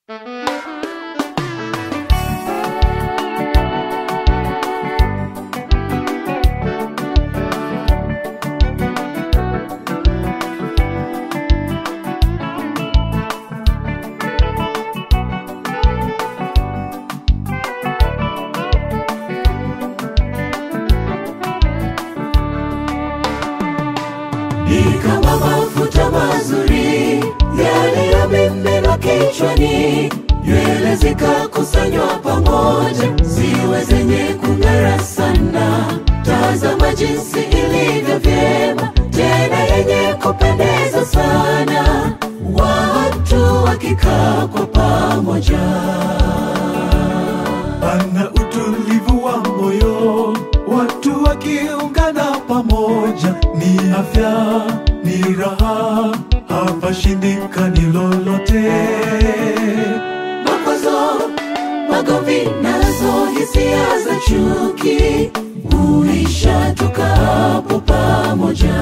ni kama mafuta mazuri yaliyomiminwa kichwani, nywele zikakusanywa pamoja, ziwe zenye kung'ara sana. Tazama jinsi ilivyo vyema, tena yenye kupendeza sana, watu wakikaa kwa pamoja. Pana utulivu wa moyo, watu wakiungana pamoja, ni afya, ni raha, hapashindikani lolote. makwazo, magomvi nazo hisia za chuki huisha tukapo pamoja.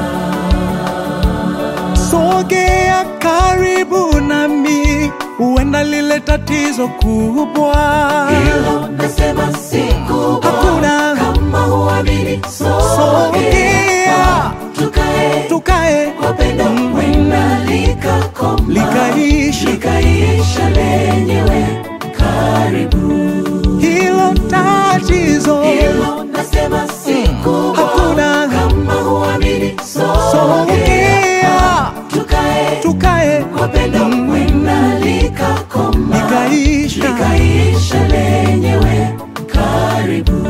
Sogea karibu nami, huenda lile tatizo kubwa. Hilo nasema si kubwa, Hakuna. kama huamini, sogea Sogea. tukae Tukae kwa pendo, wenda likakoma Likaisha. likaisha lenyewe. Karibu hilo tatizo, hilo nasema si kubwa, Hakuna. kama huamini, sogea sogea tukae tukae kwa pendo, wenda likakoma likaisha. likaisha lenyewe. Karibu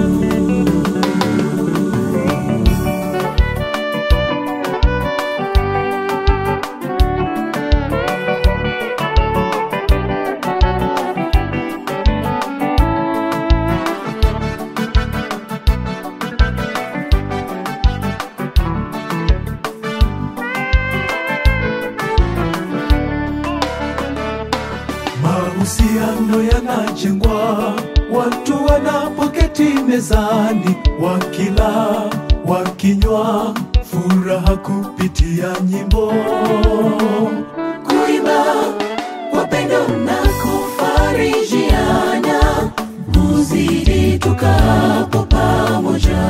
Mahusiano yanajengwa watu wanapoketi mezani, wakila wakinywa, furaha kupitia nyimbo. kuimba kwa pendo na kufarijiana, huzidi tukapo pamoja.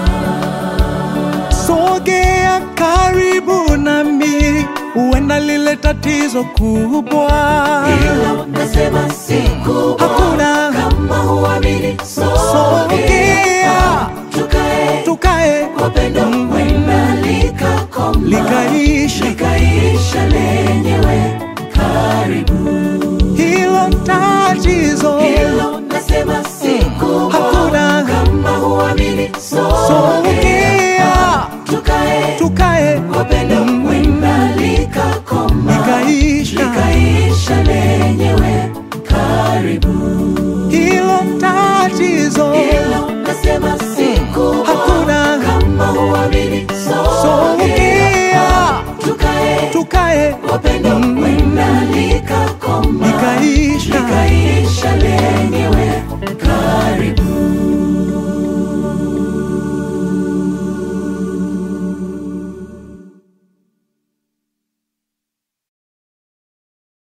Sogea karibu nami, huenda lile tatizo kubwa. Hilo nasema si kubwa, Hakuna. kama huamini, sogea Sogea tukae tukae kwa pendo, wenda likakoma likaisha likaisha lenyewe. Karibu hilo tatizo, hilo nasema si kubwa, Hakuna. kama huamini, sogea sogea tukae tukae kwa pendo, wenda likakoma likaisha likaisha lenyewe. Karibu